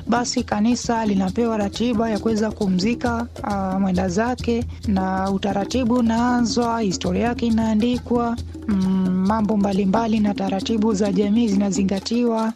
basi kanisa linapewa ratiba ya kuweza kumzika uh, mwenda zake, na utaratibu unaanzwa, historia yake inaandikwa, mm, mambo mbalimbali na taratibu za jamii zinazingatiwa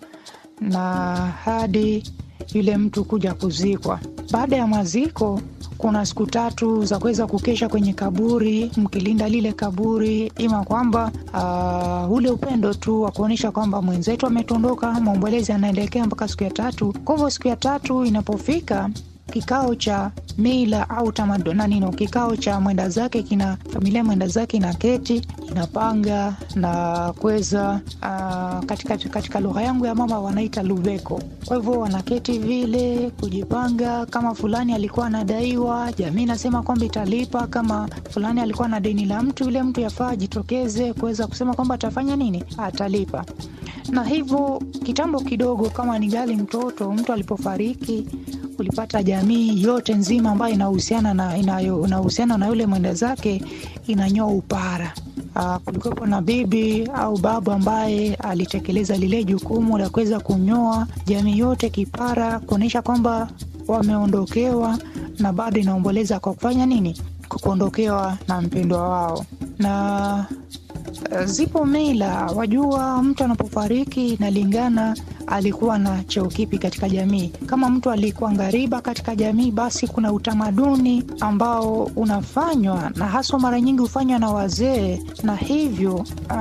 na hadi yule mtu kuja kuzikwa. Baada ya maziko kuna siku tatu za kuweza kukesha kwenye kaburi mkilinda lile kaburi, ima kwamba uh, ule upendo tu wa kuonyesha kwamba mwenzetu ametondoka, maombolezi anaelekea mpaka siku ya tatu. Kwa hivyo siku ya tatu inapofika kikao cha mila au tamaduni nino, kikao cha mwenda zake kina familia mwenda zake ina keti inapanga na kuweza uh, katika, katika lugha yangu ya mama wanaita luveko. Kwa hivyo wanaketi vile kujipanga, kama fulani alikuwa anadaiwa, jamii nasema kwamba italipa. Kama fulani alikuwa na deni la mtu, yule mtu yafaa ajitokeze kuweza kusema kwamba atafanya nini, atalipa. Na hivyo kitambo kidogo, kama ni gali mtoto mtu alipofariki ulipata jamii yote nzima ambayo inahusiana na inahusiana na yule mwenda zake inanyoa upara. Uh, kulikuwepo na bibi au babu ambaye alitekeleza lile jukumu la kuweza kunyoa jamii yote kipara, kuonyesha kwamba wameondokewa, na bado inaomboleza kwa kufanya nini? Kwa kuondokewa na mpendwa wao. Na uh, zipo mila, wajua, mtu anapofariki inalingana alikuwa na cheo kipi katika jamii. Kama mtu alikuwa ngariba katika jamii, basi kuna utamaduni ambao unafanywa na haswa mara nyingi hufanywa na wazee, na hivyo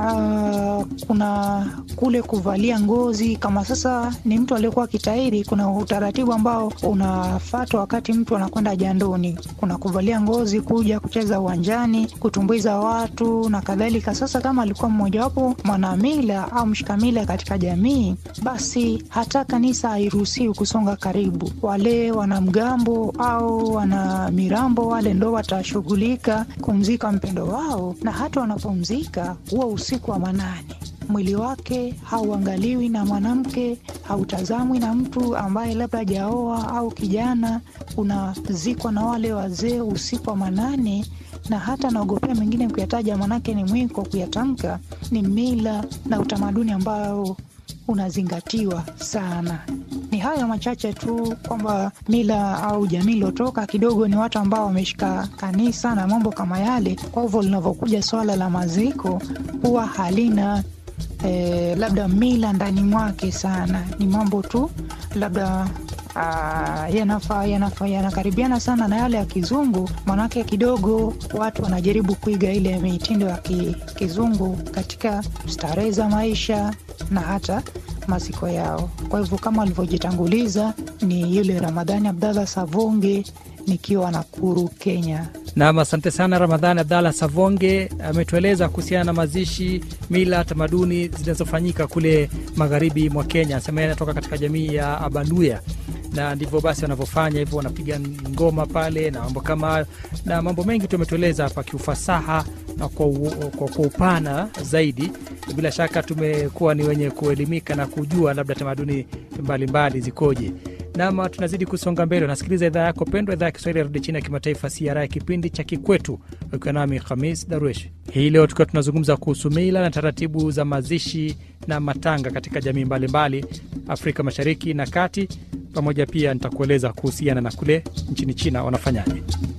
uh, kuna kule kuvalia ngozi. Kama sasa ni mtu aliyekuwa kitairi, kuna utaratibu ambao unafatwa wakati mtu anakwenda jandoni, kuna kuvalia ngozi, kuja kucheza uwanjani, kutumbuiza watu na kadhalika. Sasa kama alikuwa mmojawapo mwanamila au mshikamila katika jamii, basi hata kanisa hairuhusiwi kusonga karibu. Wale wanamgambo au wana mirambo wale ndo watashughulika kumzika mpendo wao, na hata wanapomzika huwa usiku wa manane. Mwili wake hauangaliwi na mwanamke, hautazamwi na mtu ambaye labda hajaoa au kijana. Unazikwa na wale wazee usiku wa manane, na hata naogopea mengine kuyataja, manake ni mwiko kuyatamka. Ni mila na utamaduni ambao unazingatiwa sana. Ni hayo machache tu kwamba mila au jamii iliotoka kidogo ni watu ambao wameshika kanisa na mambo kama yale. Kwa hivyo linavyokuja swala la maziko huwa halina eh, labda mila ndani mwake sana, ni mambo tu labda Uh, yanafaa yanafaa yanakaribiana sana na yale ya kizungu, manake kidogo watu wanajaribu kuiga ile mitindo ya ki, kizungu katika starehe za maisha na hata maziko yao. Kwa hivyo kama alivyojitanguliza ni yule Ramadhani Abdallah Savonge nikiwa Nakuru, Kenya. Nam, asante sana Ramadhani Abdallah Savonge ametueleza kuhusiana na mazishi, mila, tamaduni zinazofanyika kule magharibi mwa Kenya. Anasema yeye anatoka katika jamii ya Abaluya na ndivyo basi wanavyofanya hivyo, wanapiga ngoma pale na mambo kama hayo, na mambo mengi tu ametueleza hapa kiufasaha na kwa, kwa, kwa upana zaidi. Bila shaka tumekuwa ni wenye kuelimika na kujua labda tamaduni mbalimbali zikoje. Nama tunazidi kusonga mbele, unasikiliza idhaa yako pendwa, idhaa ya Kiswahili ya redio chini ya kimataifa CRI ya kipindi cha Kikwetu, ukiwa nami Khamis Darwesh. Hii leo tukiwa tunazungumza kuhusu mila na taratibu za mazishi na matanga katika jamii mbalimbali mbali, Afrika Mashariki na Kati, pamoja pia nitakueleza kuhusiana na kule nchini China wanafanyaje.